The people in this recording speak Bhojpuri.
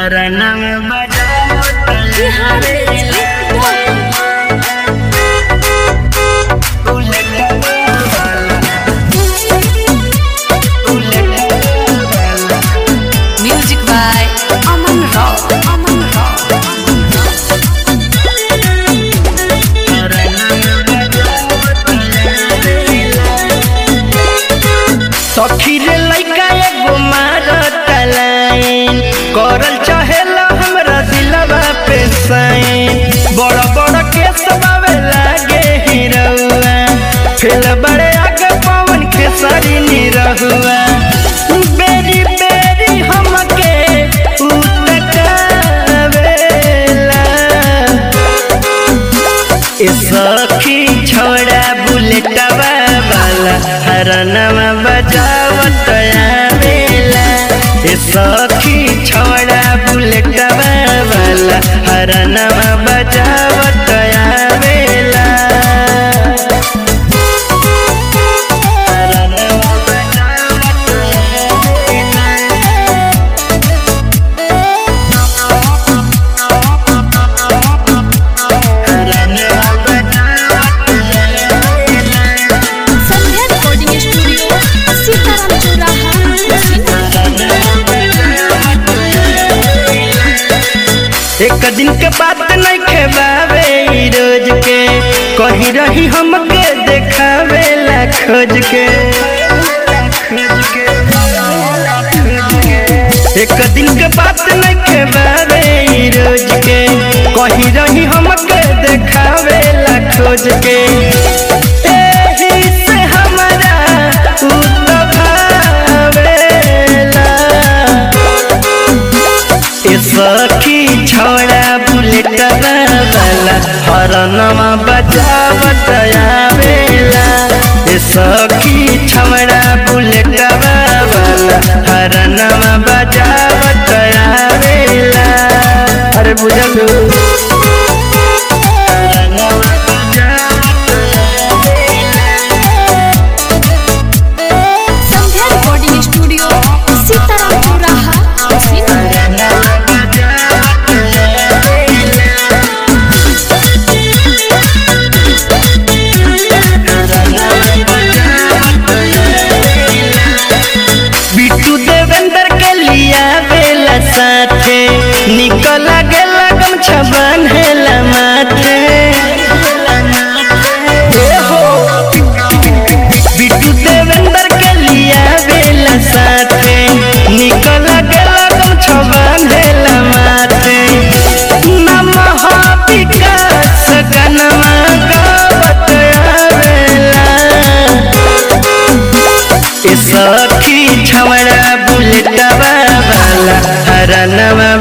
हरणम बजाओ बिहार म्यूजिक बाय अमन राव अमन राव सखी रे लइका एगो मारत लाइन करल चाहेला हमरा दिलवा पे साइन बड़ बड़ केस बावे लागे हिरौआ फेल बड़े आगे पवन के सारी निरहुआ बेरी बेरी हमके उतकावेला ए सखी छोड़ा बुलेटवा वाला हरनवा बजावत आवेला ए सखी छोड़ा बुलेटवा वाला हरनवा बजावत आवेला हरनवा बजावत आवेला हरनवा बजावत आवेला संध्या रिकॉर्डिंग स्टूडियो सीताराम चौराहा एक दिन के बात नहीं खेबावे ई रोज के कही रही हमके देखावे ला खोज के एक दिन के बात नहीं खेबावे ई रोज के कही रही हमके देखावे ला खोज के एही से हमरा उ तो भावेला ए सखी छोड़ा बुलेट वाला हरनमा बजावत आवेला ए सखी छोड़ा बुलेट वाला हरनमा बजावत आवेला अरे बुझलू हरनमा बजावत आवेला संध्या रिकॉर्डिंग स्टूडियो सीताराम चौराहा बिट्टू देवेंद्र के लिया बेला साथे निकल गेला गमछा बांधेला माथे ए हो बिट्टू देवेंद्र के लिया बेला साथे निकल गेला गमछा बांधेला माथे नमः विकास गनमा गावत आवेला ए सखी छवड़ा बुलेटवा वाला हरनवा